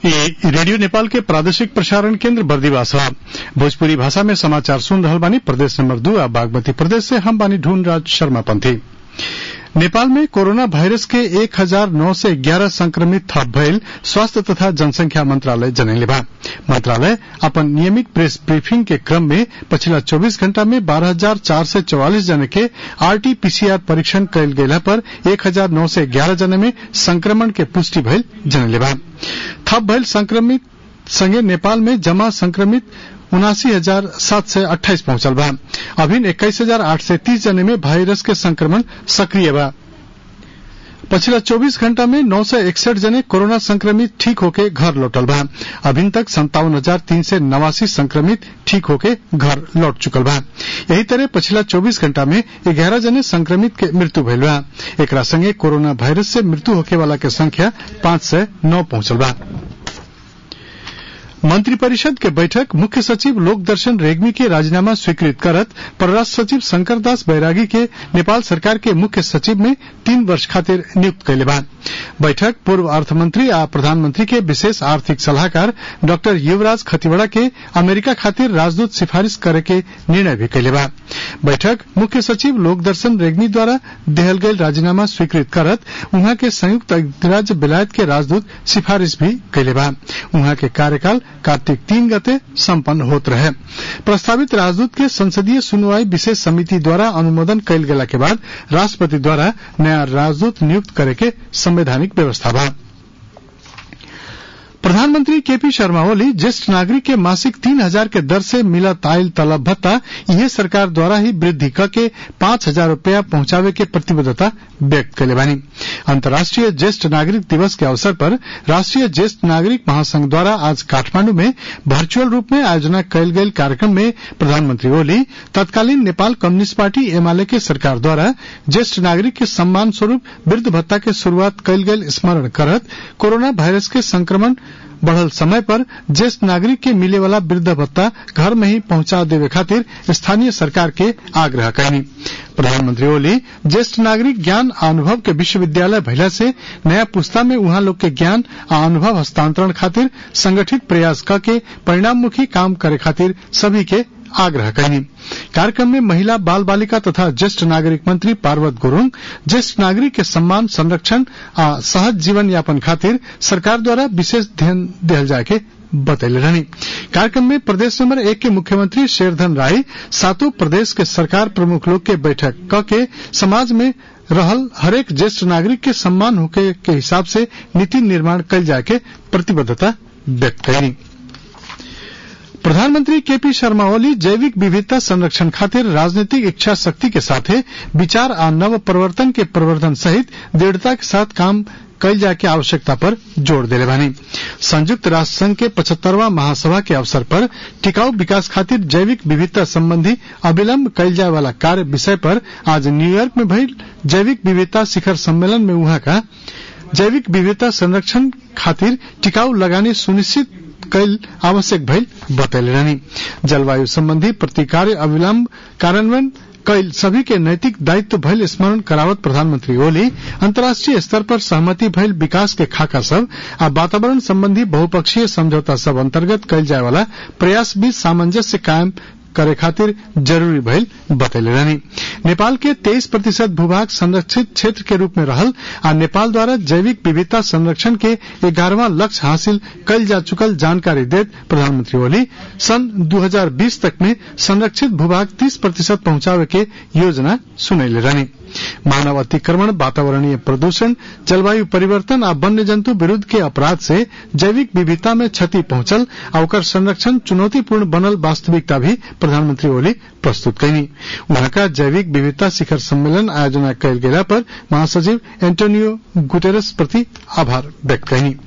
ये रेडियो नेपाल के प्रादेशिक प्रसारण केंद्र बर्दिवास ह भोजपुरी भाषा में समाचार सुन रहल बानी प्रदेश नंबर दू आ बागमती प्रदेश से हम बानी ढूंढ राज शर्मा पंथी नेपाल में कोरोना वायरस के एक हजार नौ सय ग्यारह संक्रमित थप भइल स्वास्थ्य तथा जनसंख्या मंत्रालय जनैले बा मंत्रालय अपन नियमित प्रेस ब्रीफिंग के क्रम में पछिला 24 घंटा में बारह हजार चार सय चौवालिस जने के आरटीपीसीआर परीक्षण कयल गेला पर एक हजार नौ सय ग्यारह जने में संक्रमण के पुष्टि भइल जनैले बा थप भइल संक्रमित संगे नेपाल में जमा संक्रमित उनासी हजार सात सय अठाइस पहुंचल बा अभिन इक्कीस हजार आठ सय तीस जने में वायरस के संक्रमण सक्रिय बा पछिला 24 घंटा में नौ सय इकसठ जने कोरोना संक्रमित ठीक होके घर लौटल बा अभिन तक संतावन हजार तीन सय नवासी संक्रमित ठीक होके घर लौट चुकल बा यही तरह पछिला 24 घंटा में ग्यारह जने संक्रमित के मृत्यु भइल बा एकरा संगे कोरोना वायरस से मृत्यु होके वाला के संख्या पांच सय नौ पहुंचल बा मंत्रिपरिषद के बैठक मुख्य सचिव लोक दर्शन रेग्मी के राजीनामा स्वीकृत करत परराष्ट्र सचिव शंकर दास बैरागी के नेपाल सरकार के मुख्य सचिव में तीन वर्ष खातिर नियुक्त कैले बा बैठक पूर्व अर्थमंत्री आ प्रधानमंत्री के विशेष आर्थिक सलाहकार डॉक्टर युवराज खतिवड़ा के अमेरिका खातिर राजदूत सिफारिश करे के निर्णय भी कैले बा बैठक मुख्य सचिव लोक दर्शन रेग्मी द्वारा देहल गयल राजीनामा स्वीकृत करत उहाँ के संयुक्त राज्य बेलायत के राजदूत सिफारिश भी कैले बा उहाँ के कार्यकाल कार्तिक तीन गते सम्पन्न होत रहे प्रस्तावित राजदूत के संसदीय सुनवाई विशेष समिति द्वारा अनुमोदन कयल गेला के बाद राष्ट्रपति द्वारा नया राजदूत नियुक्त करे के संवैधानिक व्यवस्था बा प्रधानमंत्री केपी शर्मा ओली ज्येष्ठ नागरिक के मासिक तीन हजार के दर से मिलत आयल तलब भत्ता यह सरकार द्वारा ही वृद्धि करके पांच हजार रूपया पहुंचावे के प्रतिबद्धता व्यक्त कैले बानी अंतर्राष्ट्रीय ज्येष्ठ नागरिक दिवस के अवसर पर राष्ट्रीय ज्येष्ठ नागरिक महासंघ द्वारा आज काठमांडू में वर्चुअल रूप में आयोजना कयल गयल कार्यक्रम में प्रधानमंत्री ओली तत्कालीन नेपाल कम्युनिस्ट पार्टी एमाले के सरकार द्वारा ज्येष्ठ नागरिक के सम्मान स्वरूप वृद्ध भत्ता के शुरूआत कयल गयल स्मरण करत कोरोना वायरस के संक्रमण बढ़ल समय पर ज्येष्ठ नागरिक के मिले वाला वृद्ध भत्ता घर में ही पहुंचा देवे खातिर स्थानीय सरकार के आग्रह कैनी प्रधानमंत्री ओली ज्येष्ठ नागरिक ज्ञान आ अनुभव के विश्वविद्यालय भइला से नया पुस्ता में उहाँ लोग के ज्ञान आ अनुभव हस्तांतरण खातिर संगठित प्रयास करके परिणाममुखी काम करे खातिर सभी के आग्रह कैनी कार्यक्रम में महिला बाल बालिका तथा ज्येष्ठ नागरिक मंत्री पार्वत गुरूङ ज्येष्ठ नागरिक के सम्मान संरक्षण आ सहज जीवन यापन खातिर सरकार द्वारा विशेष ध्यान दिहल जाए के बतैले रहनी कार्यक्रम में प्रदेश नंबर एक के मुख्यमंत्री शेरधन राय सातों प्रदेश के सरकार प्रमुख लोग के बैठक क के समाज में रहल हरेक ज्येष्ठ नागरिक के सम्मान होके के हिसाब से नीति निर्माण कल जाए के प्रतिबद्धता व्यक्त कैनी प्रधानमंत्री केपी शर्मा ओली जैविक विविधता संरक्षण खातिर राजनीतिक इच्छा शक्ति के साथे विचार आ नव प्रवर्तन के प्रवर्धन सहित दृढ़ता के साथ काम कयल जाए के आवश्यकता पर जोर देले बानी संयुक्त राष्ट्र संघ के पचहत्तरवा महासभा के अवसर पर टिकाऊ विकास खातिर जैविक विविधता संबंधी अविलंब कयल जाए वाला कार्य विषय पर आज न्यूयॉर्क में भइल जैविक विविधता शिखर सम्मेलन में उहाँ का जैविक विविधता संरक्षण खातिर टिकाऊ लगानी सुनिश्चित कैल आवश्यक भइल बतैले रहनी जलवायु संबंधी प्रतिकार्य अविलंब कार्यान्वयन कैल सभी के नैतिक दायित्व भइल स्मरण करावत प्रधानमंत्री ओली अंतर्राष्ट्रीय स्तर पर सहमति भइल विकास के खाका सब आ वातावरण संबंधी बहुपक्षीय समझौता सब अंतर्गत कैल जाए वाला प्रयास बीच सामंजस्य कायम करे खातिर जरूरी भइल बतैले रहनी नेपाल के 23 प्रतिशत भूभाग संरक्षित क्षेत्र के रूप में रहल आ नेपाल द्वारा जैविक विविधता संरक्षण के ग्यारहवा लक्ष्य हासिल कल जा चुकल जानकारी देत प्रधानमंत्री ओली सन 2020 तक में संरक्षित भूभाग 30 प्रतिशत पहुंचावे के योजना सुनैले रहनी मानव अतिक्रमण वातावरणीय प्रदूषण जलवायु परिवर्तन आ वन्य जंतु विरूद्ध के अपराध से जैविक विविधता में क्षति पहुंचल आ ओकर संरक्षण चुनौतीपूर्ण बनल वास्तविकता भी प्रधानमंत्री ओली प्रस्तुत कैनी वहां का जैविक विविधता शिखर सम्मेलन आयोजना कयल गेला पर महासचिव एंटोनियो गुटेरस प्रति आभार व्यक्त कैनी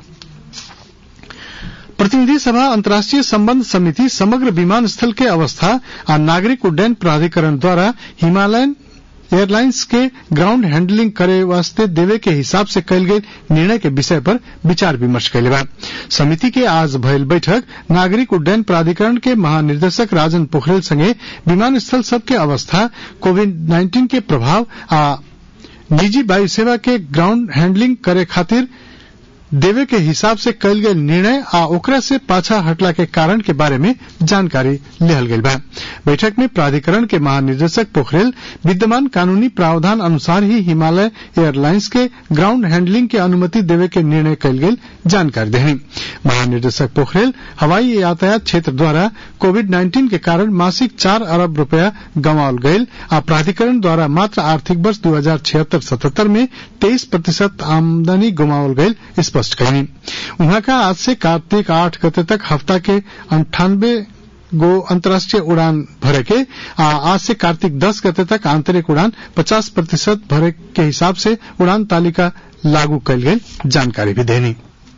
प्रतिनिधि सभा अंतर्राष्ट्रीय संबंध समिति समग्र विमानस्थल के अवस्था आ नागरिक उड्डयन प्राधिकरण द्वारा हिमालयन एयरलाइंस के ग्राउंड हैंडलिंग करे वास्ते देवे के हिसाब से कयल गये निर्णय के विषय पर विचार विमर्श कैले बा समिति के आज भयल बैठक नागरिक उड्डयन प्राधिकरण के महानिर्देशक राजन पोखरेल संगे विमानस्थल सब के अवस्था कोविड नाइन्टीन के प्रभाव आ निजी वायु सेवा के ग्राउंड हैंडलिंग करे खातिर देवे के हिसाब से कयल गेल निर्णय आ ओकरा से पाछा हटला के कारण के बारे में जानकारी लेहल गेल बा बैठक में प्राधिकरण के महानिदेशक पोखरेल विद्यमान कानूनी प्रावधान अनुसार ही हिमालय एयरलाइंस के ग्राउंड हैंडलिंग के अनुमति देवे के निर्णय कयल गेल जानकारी देहनी महानिदेशक पोखरेल हवाई यातायात क्षेत्र द्वारा कोविड नाइन्टीन के कारण मासिक चार अरब रूपया गंवाल गयल आ प्राधिकरण द्वारा मात्र आर्थिक वर्ष दू हजार छिहत्तर सतहत्तर में तेईस प्रतिशत आमदनी गुमावल गयल स्पष्ट कयनी उहाँ का आज से कार्तिक आठ गते तक हफ्ता के अंठानबे गो अंतर्राष्ट्रीय उड़ान भरे के आ आज से कार्तिक दस गते तक आंतरिक उड़ान पचास प्रतिशत भरे के हिसाब से उड़ान तालिका लागू कयल गेल जानकारी भी देनी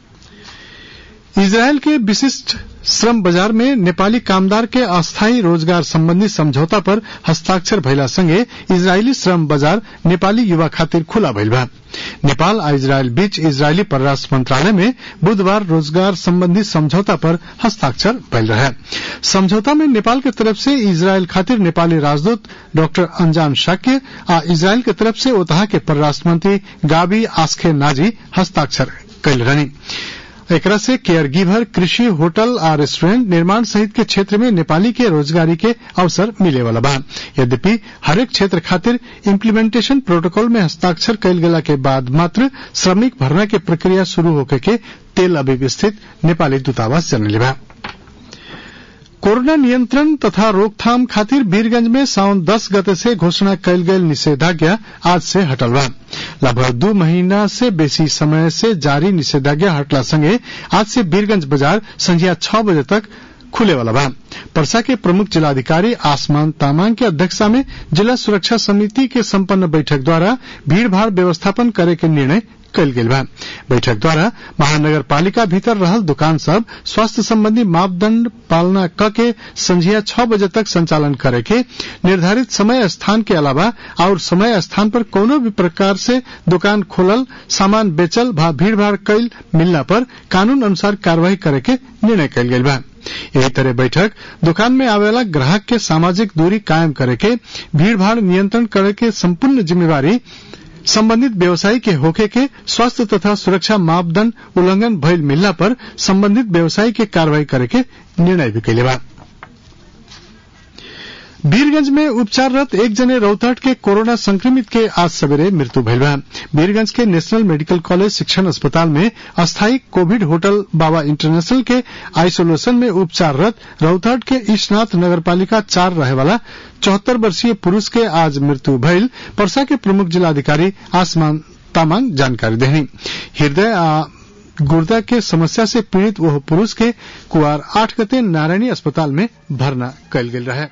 इजरायल के विशिष्ट श्रम बाजार में नेपाली कामदार के अस्थायी रोजगार संबंधी समझौता पर हस्ताक्षर भइला संगे इजरायली श्रम बाजार नेपाली युवा खातिर खुला भइल बा नेपाल आ इजरायल बीच इजरायली परराष्ट्र मंत्रालय में बुधवार रोजगार संबंधी समझौता पर हस्ताक्षर भइल रहे समझौता में नेपाल के तरफ से इजरायल खातिर नेपाली राजदूत डॉक्टर अंजान शाक्य आ इजरायल के तरफ से ओतहा के परराष्ट्र मंत्री गाबी आस्खे नाजी हस्ताक्षर कयल रहनी एकरा से केयर गिवर कृषि होटल आ रेस्टोरेंट निर्माण सहित के क्षेत्र में नेपाली के रोजगारी के अवसर मिले वाला बा यद्यपि हरेक क्षेत्र खातिर इम्प्लीमेंटेशन प्रोटोकॉल में हस्ताक्षर कयल गेला के बाद मात्र श्रमिक भरना के प्रक्रिया शुरू होके के तेल अबीब स्थित नेपाली दूतावास जनले बा कोरोना नियंत्रण तथा रोकथाम खातिर वीरगंज में साउन दस गते से घोषणा कयल गेल निषेधाज्ञा आज से हटल बा लगभग दू महीना से बेसी समय से जारी निषेधाज्ञा हटला संगे आज से वीरगंज बाजार संझिया छह बजे तक खुले वाला बा परसा के प्रमुख जिलाधिकारी आसमान तामांग के अध्यक्षता में जिला सुरक्षा समिति के संपन्न बैठक द्वारा भीड़भाड़ व्यवस्थापन करे के निर्णय कयल गेल बा बैठक द्वारा महानगर पालिका भीतर रहल दुकान सब स्वास्थ्य संबंधी मापदंड पालना क के संझिया छह बजे तक संचालन करे के निर्धारित समय स्थान के अलावा और समय स्थान पर कोनो भी प्रकार से दुकान खोलल सामान बेचल भा भीड़भाड़ कैल मिलना पर कानून अनुसार कार्यवाही करे के निर्णय कयल गेल बा यही तरह बैठक दुकान में आवेला ग्राहक के सामाजिक दूरी कायम करे के भीड़भाड़ नियंत्रण करे के संपूर्ण जिम्मेवारी संबंधित व्यवसायी के होखे के स्वास्थ्य तथा सुरक्षा मापदंड उल्लंघन भइल मिलला पर संबंधित व्यवसायी के कार्रवाई करे के निर्णय भी कैले बा वीरगंज में उपचाररत एक जने रौतहट के कोरोना संक्रमित के आज सवेरे मृत्यु भइल बा वीरगंज के नेशनल मेडिकल कॉलेज शिक्षण अस्पताल में अस्थायी कोविड होटल बाबा इंटरनेशनल के आइसोलेशन में उपचाररत रौतहट के ईशनाथ नगरपालिका चार रहे वाला चौहत्तर वर्षीय पुरुष के आज मृत्यु भइल परसा के प्रमुख जिलाधिकारी आसमान तामांग जानकारी देनी हृदय आ गुर्दा के समस्या से पीड़ित वह पुरुष के कुआर आठ गते नारायणी अस्पताल में भर्ना कयल गेल रहे